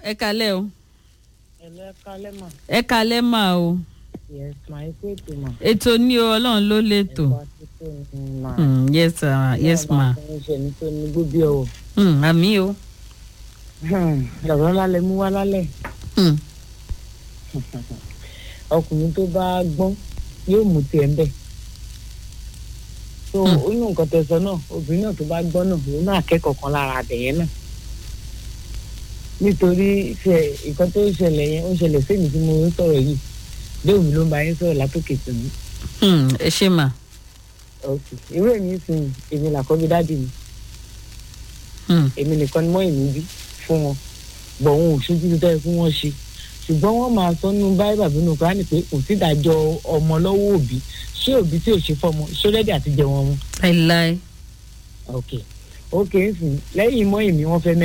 ẹ kalẹ́ o ẹ̀lẹ́ kálẹ́ mà ẹ kalẹ́ mà o yes mà ẹ kó ètò mà ètò ní o ọlọ́run ló létò ẹ̀kọ́ àtúntò ní mà Mm, yes sir, yes ma ṣe ní tó ní gbóbi ọ̀wọ̀ Mm, àmì o ọ̀rọ̀ lálẹ́ mú wá lálẹ́ Mm, ọkùnrin tó bá gbọ́n yóò mú tiẹ̀ ń bẹ̀ so Hmm. ó ní nǹkan tẹ̀sán náà obìnrin náà tó bá gbọ́n náà òun náà kẹ́kọ̀ọ́ kan lára àbẹ̀yẹ náà nítorí ṣe nǹkan tó ṣẹlẹ̀ yẹn ó ṣẹlẹ̀ sẹ́mi tí mo ń sọ̀rọ̀ yìí léwu ló ń bá yín sọ̀rọ̀ látòkè tó ní mm, ẹ ṣe mà ok irú èmi sìn èmi làkọ́bí dáàdì mi Mm, èmi nìkan ni mọ́ èmi bí fún wọn bọ̀ wọn ò ṣojú tó tẹ́ fún wọn ṣe ṣùgbọ́n wọ́n máa sọ nínú báyìí bàbá inú kúránì pé kò sí ìdájọ́ ọmọ lọ́wọ́ òbí ṣé òbí tí ò ṣe fọmọ ṣó rẹ́dí àti jẹ wọn mu láíláí ok ok ń sìn lẹ́yìn mọ́ èmi wọ́n fẹ́ mẹ́